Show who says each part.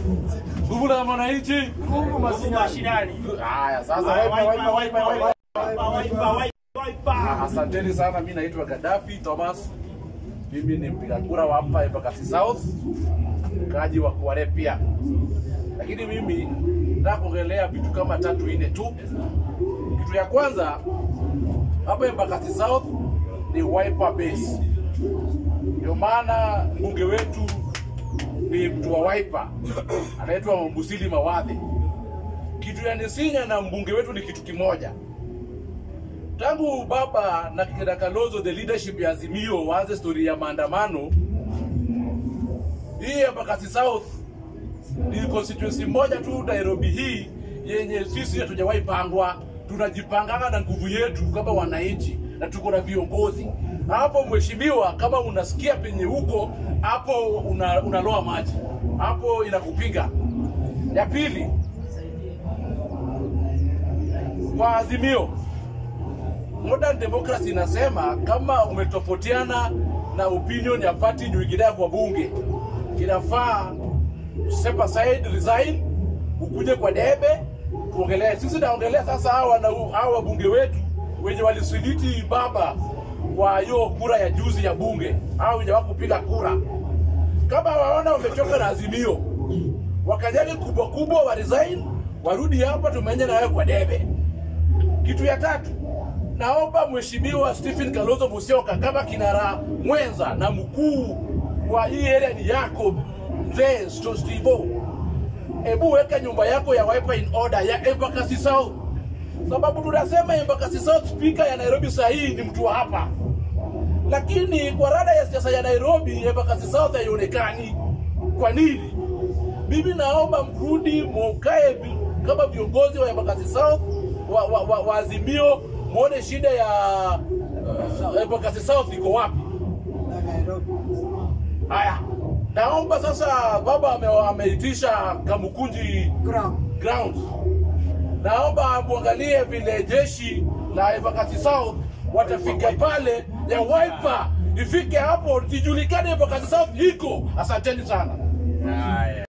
Speaker 1: Nguvu la mwananchi.
Speaker 2: Nguvu mashinani.
Speaker 1: Haya, sasa waipa waipa waipa waipa. Ah, Asanteni sana, mi naitwa Gaddafi Thomas. Mimi ni mpiga kura wa hapa Embakasi South, mkaaji wa Kwale pia, lakini mimi nataka kuongelea vitu kama tatu nne tu. Kitu ya kwanza hapa Embakasi South ni Wiper base, ndio maana mbunge wetu ni mtu wa Wiper anaitwa Mbusili Mawadhi. Kitu ya Nisinya na mbunge wetu ni kitu kimoja tangu baba na kina Kalonzo the leadership ya Azimio waanze story ya maandamano hii ya Embakasi South ni constituency moja tu Nairobi hii yenye sisi hatujawahi pangwa, tunajipanganga na nguvu yetu kama wananchi na tuko na viongozi hapo. Mheshimiwa, kama unasikia penye huko hapo, una, unaloa maji hapo, inakupiga. Ya pili, kwa Azimio modern democracy inasema kama umetofautiana na opinion ya party nyingine kwa bunge, inafaa step aside, resign, ukuje kwa debe tuongelee. Sisi naongelea sasa hawa na hawa wabunge wetu wenye walisiliti baba kwa hiyo kura ya juzi ya bunge, au wenye wakupiga kura, kama waona wamechoka na Azimio, wakajali kubwa kubwa wa resign, warudi hapa, tumenye na wewe kwa debe. Kitu ya tatu, naomba Mheshimiwa Stephen Kalonzo Musyoka kama kinara mwenza na mkuu wa hii area ni yako mzee Sto- Stivo, hebu weka nyumba yako ya Wiper in order ya Embakasi South, sababu tunasema Embakasi South speaker ya Nairobi saa hii ni mtu wa hapa, lakini kwa rada ya siasa ya Nairobi Embakasi South haionekani. Kwa nini? Mimi naomba mrudi mukae vi- kama viongozi wa Embakasi South wa, wa, wa, wa Azimio, muone shida ya uh, Embakasi South iko wapi. Haya, naomba sasa, baba ame, ameitisha Kamukunji ground, naomba muangalie vile jeshi la Embakasi South watafika pale ya Wiper, ifike hapo ijulikane Embakasi South iko. Asanteni sana.
Speaker 2: Haya.